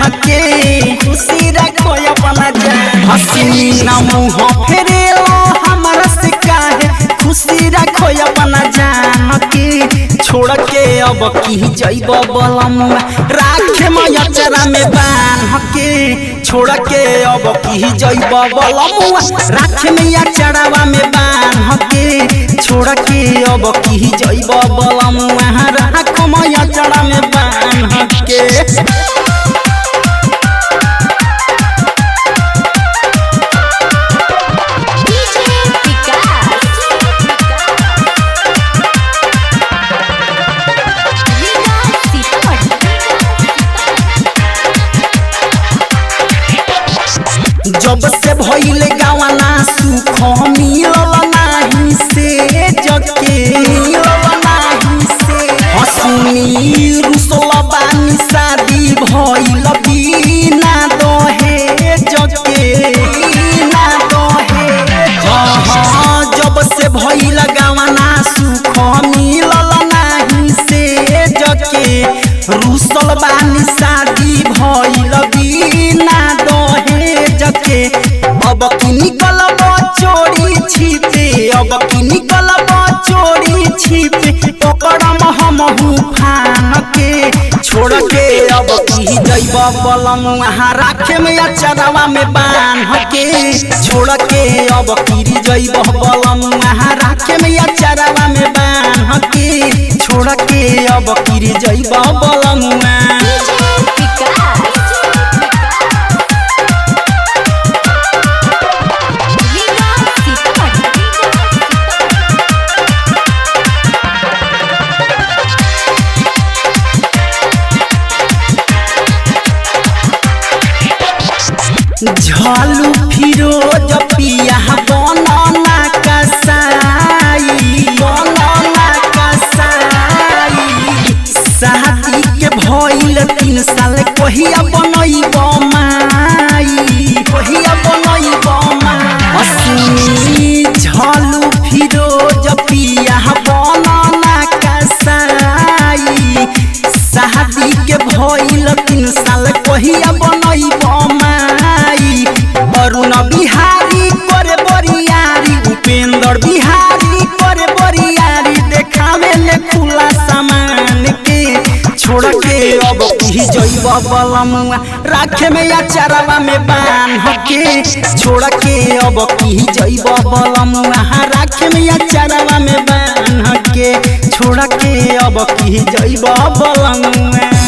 के खुशी रखो अपना जान हसीनी ना मुँह फेरेलो हमारा से काहे खुशी रखो अपना जान के छोड़ के अब की जैब बलमुआ राखे मैया चरा में बान के छोड़ के अब की जैब बलमुआ राखे मैया चरावा में बान के छोड़ के अब की जैब बलमुआ राख मैया चरा में बान के डीजे विकास विकास सीतामढ़ी जब से भइले गावाना सुख मिलल नाही से जके मिलल नाही से हसुनी रुसल बानी शादी भइल बिना दहे जके बिना दहे हाँ जब से भइल गावाना सुख मिलल नाही से जके रुसल बानी शादी भइल बिना दहे जके अब की निकल चोरी छिपे अब की निकल चोरी छिपे पकड़म हम फान के छोड़ के अब की जैब बलम वहाँ राखे में अचरवा में बांध के छोड़ के अब की जैब बलम वहाँ राखे में अचरवा में बांध के छोड़ के अब की जैब बलम डीजे विकास विकास झालू फिरोज पिया बनना कसाई बनना कसाई शादी के भइल तीन साल कहिया बनैब माई कहिया बनैब माई झालू फिरोज पिया बनना कसाई शादी के भइल तीन साल कहिया बनैब माई अरुण बिहारी करे बरियारी उपेंद्र बिहारी करे बरियारी देखावे ले खुला सामान के छोड़ के अब की जैब बलमुआ राखे में या चरवा में बांध के छोड़ के अब की जैब बलमुआ राखे में या चरवा में बांध के छोड़ के अब की जैब बलमुआ